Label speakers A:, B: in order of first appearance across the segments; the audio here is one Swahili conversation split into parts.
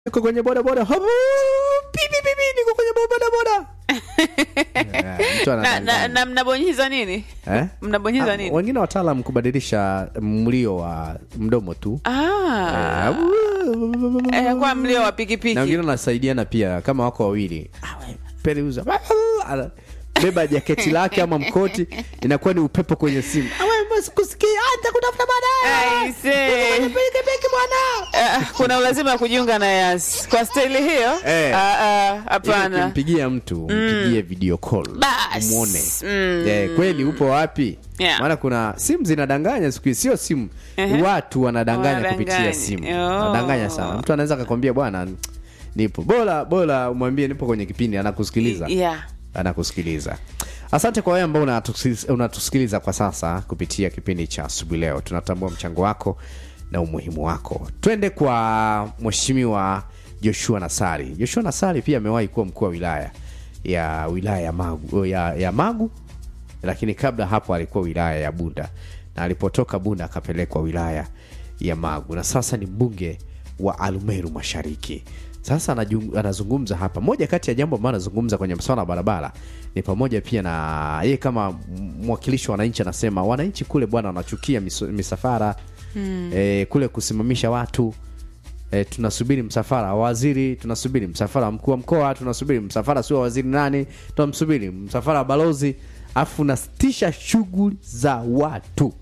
A: niko kwenye bodaboda Habu, pipi pipi niko kwenye bodaboda Eh, mtu
B: na, na,
A: anadanganya.
B: na mnabonyeza nini
A: Eh?
B: mnabonyeza
A: Ah,
B: nini
A: wengine wataalam kubadilisha mlio wa mdomo tu
B: ah, eh, kwa mlio wa
A: na
B: pikipiki
A: wengine wanasaidiana pia kama wako wawili periuza Ana- beba jaketi lake ama mkoti inakuwa ni upepo kwenye simu kusikia hata kutafuta baadaye
B: Aise.
A: pikipiki bwana
B: Eh, kuna ulazima wa kujiunga na yas kwa staili hiyo
A: Eh.
B: Ah, ah,
A: Ili
B: hapana
A: ukimpigia mtu mpigie video call
B: Bas.
A: umwone
B: Mm.
A: Eh, kweli upo wapi
B: Yeah.
A: maana kuna simu zinadanganya siku hizi sio simu
B: Ehe.
A: watu wanadanganya
B: Wanadanganya.
A: kupitia simu
B: Oh.
A: wanadanganya sana mtu anaweza akakwambia bwana nipo bora bora umwambie nipo kwenye kipindi anakusikiliza
B: yeah.
A: anakusikiliza asante kwa wewe ambao unatusikiliza- unatusikiliza kwa sasa kupitia kipindi cha asubuhi leo tunatambua mchango wako na umuhimu wako twende kwa mheshimiwa joshua nasari joshua nasari pia amewahi kuwa mkuu wa wilaya ya wilaya ya magu, ya, ya magu lakini kabla hapo alikuwa wilaya ya bunda na alipotoka bunda akapelekwa wilaya ya magu na sasa ni mbunge wa alumeru mashariki sasa anajung- anazungumza hapa moja kati ya jambo ambayo anazungumza kwenye mswala wa barabara ni pamoja pia na yeye kama mwakilishi wa wananchi anasema wananchi kule bwana wanachukia miso- misafara hmm. e, kule kusimamisha watu e, tunasubiri msafara wa waziri tunasubiri msafara wa mkuu wa mkoa tunasubiri msafara sio wa waziri nani tunamsubiri msafara wa balozi afu unasitisha shughuli za watu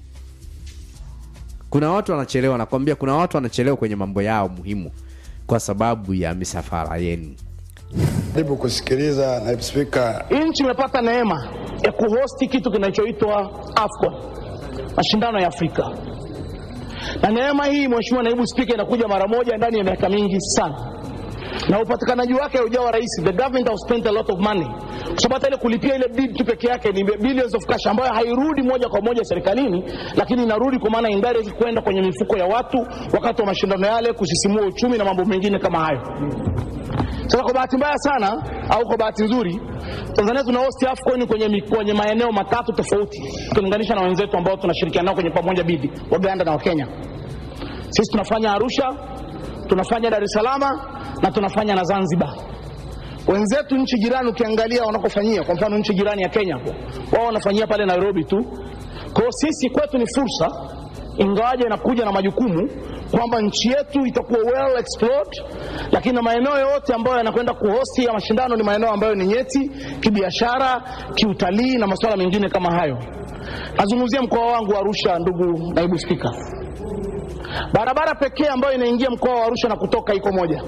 A: kuna watu wanachelewa nakwambia kuna watu wanachelewa kwenye mambo yao muhimu kwa sababu ya misafara yenu
C: Karibu kusikiliza naibu spika.
D: nchi imepata neema ya kuhosti kitu kinachoitwa AFCON, mashindano ya Afrika, na neema hii, Mheshimiwa Naibu Spika, inakuja mara moja ndani ya miaka mingi sana, na upatikanaji wake haujawa rahisi. The government have spent a lot of money, kwa sababu hata ile kulipia ile bid tu peke yake ni billions of cash ambayo hairudi moja kwa moja serikalini, lakini inarudi kwa maana indirect kwenda kwenye mifuko ya watu wakati wa mashindano yale, kusisimua uchumi na mambo mengine kama hayo. Sasa kwa bahati mbaya sana au kwa bahati nzuri, Tanzania tuna host AFCON kwenye, mi- kwenye maeneo matatu tofauti ukilinganisha na wenzetu ambao tunashirikiana nao kwenye pamoja bidi, Waganda na Wakenya. Sisi tunafanya Arusha, tunafanya Dar es Salaam na tunafanya na Zanzibar. Wenzetu nchi jirani ukiangalia wanakofanyia, kwa mfano nchi jirani ya Kenya hapo, wao wanafanyia pale Nairobi tu. Kwa hiyo sisi kwetu ni fursa, ingawaje inakuja na majukumu kwamba nchi yetu itakuwa well explored, lakini na maeneo yote ambayo yanakwenda kuhosti ya mashindano ni maeneo ambayo ni nyeti kibiashara, kiutalii na masuala mengine kama hayo. Nazungumzia mkoa wangu wa Arusha, ndugu naibu spika. Barabara pekee ambayo inaingia mkoa wa Arusha na kutoka iko moja,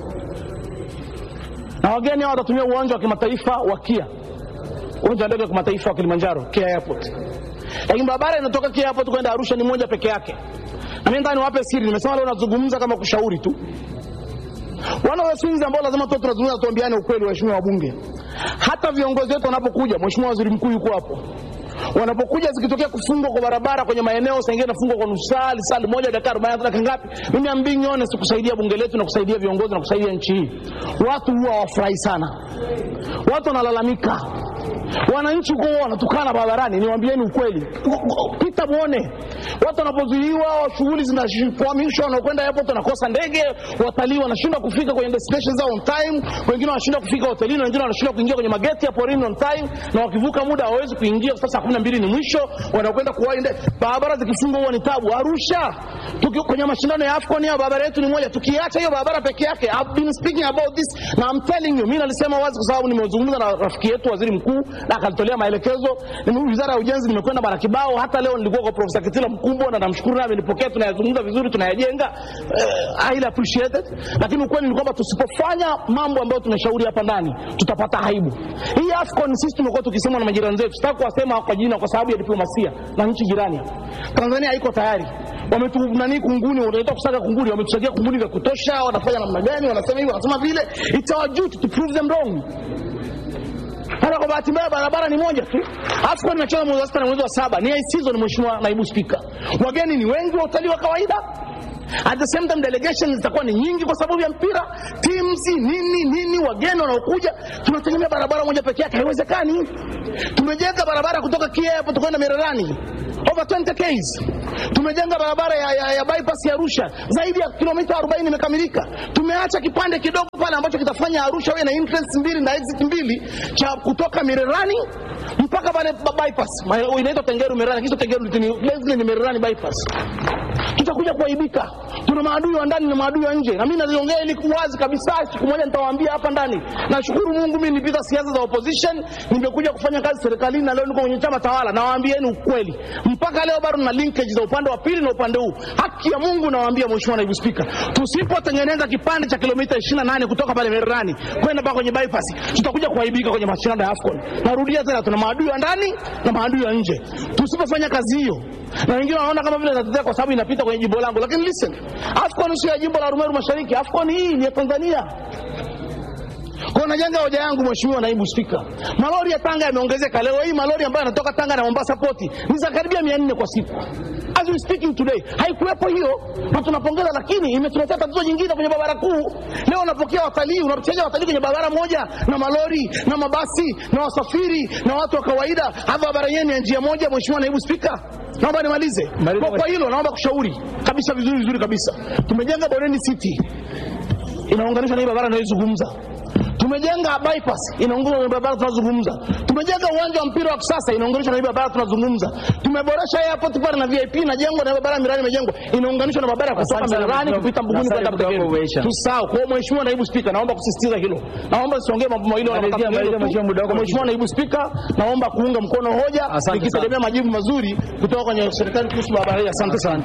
D: na wageni hao watatumia uwanja wa kimataifa wa KIA, uwanja wa ndege wa kimataifa wa Kilimanjaro, KIA Airport. Lakini barabara inatoka KIA Airport kwenda Arusha ni moja peke yake. Na mimi nataka niwape siri, nimesema leo nazungumza kama kushauri tu. Wana wa swings ambao lazima tu tunazungumza, tuambiane ukweli, waheshimiwa wabunge. Hata viongozi wetu wanapokuja, mheshimiwa waziri mkuu yuko hapo, wanapokuja zikitokea kufungwa kwa barabara kwenye maeneo sengine nafungwa kwa nusu saa saa moja dakika arobaini dakika ngapi, mimi am being honest, kusaidia bunge letu na kusaidia viongozi na kusaidia nchi hii, watu huwa wafurahi sana, watu wanalalamika wananchi huko huwa wanatukana barabarani. Niwaambieni ukweli, pita muone watu wanapozuiwa, shughuli zinakwamishwa, wanakwenda airport wanakosa ndege, watalii wanashindwa kufika kwenye destination zao on time, wengine wanashindwa kufika hotelini, wengine wanashindwa kuingia kwenye mageti ya porini on time, na wakivuka muda hawawezi kuingia. Sasa saa kumi na mbili ni mwisho, wanakwenda kuwahi ndege. Barabara zikifungwa huwa ni tabu. Arusha tuki, kwenye mashindano ya AFCON ya barabara yetu ni moja, tukiacha hiyo barabara peke yake. I've been speaking about this na I'm telling you, mimi nalisema wazi kwa sababu nimezungumza na rafiki yetu waziri mkuu na akalitolea maelekezo. Ni wizara ya ujenzi, nimekwenda bara kibao. Hata leo nilikuwa kwa Profesa Kitila Mkumbo na namshukuru naye amenipokea, tunayazungumza vizuri, tunayajenga uh, highly appreciated. Lakini ukweli ni kwamba tusipofanya mambo ambayo tumeshauri hapa ndani tutapata aibu. Hii AFCON sisi tumekuwa tukisema na majirani zetu, sitaki kuwasema kwa jina kwa sababu ya diplomasia na nchi jirani hapa. Tanzania haiko tayari wametu nani kunguni, wanaita kusaga kunguni, wametusagia kunguni vya kutosha. Wanafanya namna gani? Wanasema hivi, wanasema vile. It's our duty to prove them wrong. Hata kwa bahati mbaya barabara ni moja tu. AFCON inacheza mwezi wa sita na mwezi wa saba, ni high season, Mheshimiwa Naibu Spika. Wageni ni wengi wa utalii wa kawaida, at the same time delegations zitakuwa ni nyingi kwa sababu ya mpira, teams nini nini, wageni wanaokuja. Tunategemea barabara moja peke yake, haiwezekani. Tumejenga barabara kutoka Kia hapo tukwenda Mererani over 20 Ks. Tumejenga barabara ya, ya, ya bypass ya Arusha zaidi ya kilomita 40 imekamilika. Tumeacha kipande kidogo pale ambacho kitafanya Arusha iwe na entrance mbili na exit mbili cha kutoka Mirerani mpaka pale ba- bypass Ma- inaitwa Tengeru Mirerani, kisha Tengeru ni basically ni Mirerani bypass. Tutakuja kuaibika. Tuna maadui wa ndani na maadui wa nje, na mimi naliongea ili wazi kabisa. Siku moja nitawaambia hapa ndani. Nashukuru Mungu, mimi nilipita siasa za opposition, nimekuja kufanya kazi serikalini na leo niko kwenye chama tawala. Nawaambieni ukweli, mpaka leo bado na linkage za upande wa pili na upande huu. Haki ya Mungu nawaambia, Mheshimiwa Naibu Spika, tusipotengeneza kipande cha kilomita 28 kutoka pale Mererani kwenda mpaka kwenye bypass, tutakuja kuaibika kwenye mashindano ya AFCON. Narudia tena, tuna maadui wa ndani na maadui wa nje. Tusipofanya kazi hiyo, na wengine wanaona kama vile natetea kwa sababu inapita kwenye jimbo langu, lakini listen, AFCON sio ya jimbo la Arumeru Mashariki. AFCON hii ni ya Tanzania. Kwa najenga hoja yangu Mheshimiwa Naibu Spika, malori ya Tanga yameongezeka. Leo hii malori ambayo yanatoka Tanga na Mombasa poti ni za karibia 400 kwa siku. As we speaking today, haikuwepo hiyo na tunapongeza, lakini imetuletea tatizo jingine kwenye barabara kuu. Leo unapokea watalii, unachaja watalii kwenye barabara moja na malori na mabasi na wasafiri na watu wa kawaida, hapa barabara yenu ya njia moja. Mheshimiwa Naibu Spika, naomba nimalize kwa, kwa hilo naomba kushauri kabisa vizuri vizuri kabisa. Tumejenga Bondeni City inaunganishwa na hii barabara inayozungumza tumejenga bypass inaunganishwa na barabara tunazungumza. Tumejenga uwanja wa mpira wa kisasa inaunganishwa na hii barabara tunazungumza. Tumeboresha airport pale na VIP inajengwa na barabara mirani imejengwa inaunganishwa na barabara ya kutoka
E: Asante sana,
D: Mererani
E: Mheshimiwa.
D: kupita Mbuguni
E: Asante,
D: kwenda
E: muda wako
D: Butegeri.
E: umeisha.
D: Tusahau. Kwa hiyo Mheshimiwa Naibu Spika, naomba kusisitiza hilo. Naomba siongee mambo mawili wala
E: Malizia,
D: matatu
E: malizia,
D: hilo tu.
E: Mheshimiwa, muda wako
D: Mheshimiwa Naibu Spika, naomba kuunga mkono hoja
E: Asante
D: nikitegemea majibu mazuri kutoka kwenye serikali kuhusu barabara hii. Asante sana.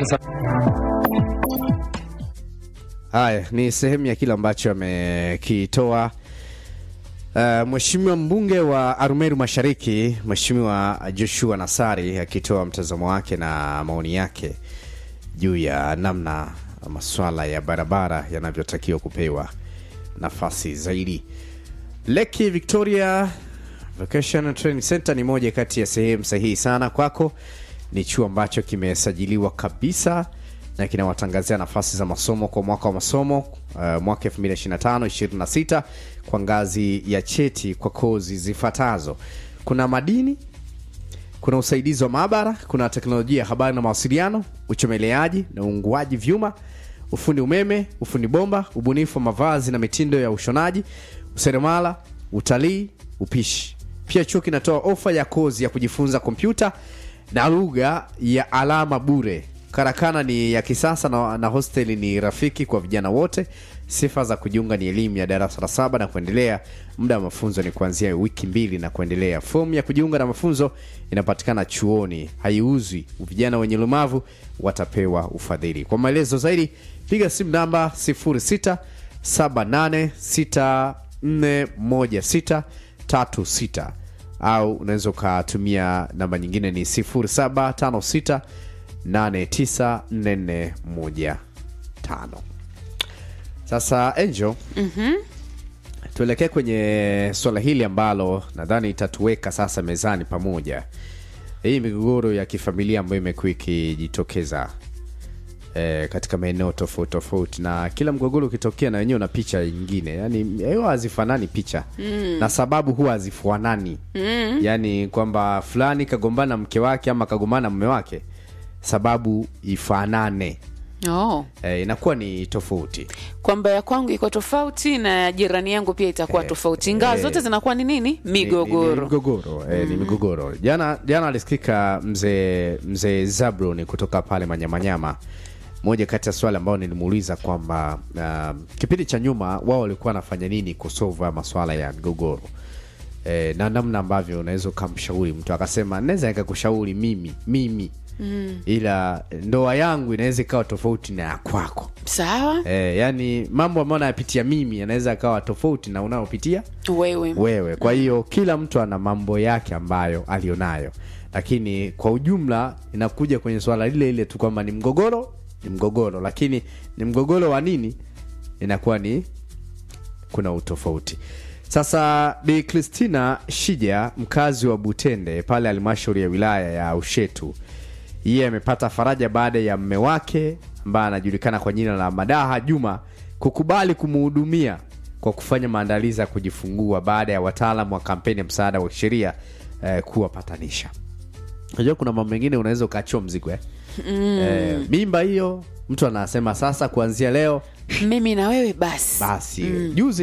A: Haya ni sehemu ya kile ambacho amekitoa uh, Mheshimiwa mbunge wa Arumeru Mashariki, Mheshimiwa Joshua Nassari akitoa mtazamo wake na maoni yake juu ya namna masuala ya barabara yanavyotakiwa kupewa nafasi zaidi. Leki Victoria Vocational Training Center ni moja kati ya sehemu sahihi sana kwako. Ni chuo ambacho kimesajiliwa kabisa na kinawatangazia nafasi za masomo kwa mwaka wa masomo uh, mwaka 2025 26 kwa ngazi ya cheti kwa kozi zifuatazo: kuna madini, kuna usaidizi wa maabara, kuna teknolojia ya habari na mawasiliano, uchomeleaji na uunguaji vyuma, ufundi umeme, ufundi bomba, ubunifu wa mavazi na mitindo ya ushonaji, useremala, utalii, upishi. Pia chuo kinatoa ofa ya kozi ya kujifunza kompyuta na lugha ya alama bure. Karakana ni ya kisasa na, na hosteli ni rafiki kwa vijana wote. Sifa za kujiunga ni elimu ya darasa la saba na kuendelea. Muda wa mafunzo ni kuanzia wiki mbili na kuendelea. Fomu ya kujiunga na mafunzo inapatikana chuoni, haiuzwi. Vijana wenye ulemavu watapewa ufadhili. Kwa maelezo zaidi, piga simu namba 06 78641636 au unaweza ukatumia namba nyingine ni 0756 894415 sasa angel tuelekee kwenye swala hili ambalo nadhani itatuweka sasa mezani pamoja hii migogoro ya kifamilia ambayo imekuwa ikijitokeza eh, katika maeneo tofauti tofauti na kila mgogoro ukitokea na wenyewe una picha nyingine yani huwa hazifanani picha mm. na sababu huwa hazifanani mm. yani kwamba fulani kagombana na mke wake ama kagombana na mume wake sababu ifanane
B: oh.
A: eh, inakuwa ni tofauti
B: kwamba ya kwangu iko tofauti na ya jirani yangu pia itakuwa tofauti ingawa
A: eh.
B: zote zinakuwa ni nini
A: Ni- ni- ni
B: migogoro
A: migogoro eh, ni migogoro jana jana alisikika mzee mzee zablon kutoka pale manyamanyama moja kati ya swali ambayo nilimuuliza kwamba uh, kipindi cha nyuma wao walikuwa wanafanya nini kusova maswala ya migogoro e, na namna ambavyo unaweza ukamshauri mtu akasema naweza nikakushauri mimi mimi mm. ila ndoa yangu inaweza ikawa tofauti na ya kwako
B: sawa
A: e, yani mambo ambayo nayapitia mimi yanaweza akawa tofauti na unayopitia
B: wewe
A: wewe kwa hiyo kila mtu ana mambo yake ambayo alionayo lakini kwa ujumla inakuja kwenye swala lile lile tu kwamba ni mgogoro ni mgogoro lakini ni mgogoro wa nini inakuwa ni kuna utofauti sasa bi kristina shija mkazi wa butende pale halmashauri ya wilaya ya ushetu yeye amepata faraja baada ya mme wake ambaye anajulikana kwa jina la madaha juma kukubali kumuhudumia kwa kufanya maandalizi ya kujifungua baada ya wataalamu wa kampeni ya msaada wa kisheria eh, kuwapatanisha unajua kuna mambo mengine unaweza ukaachua mzigo eh? eh, mimba hiyo mtu anasema sasa kuanzia leo
B: mimi na wewe basi
A: basi juzi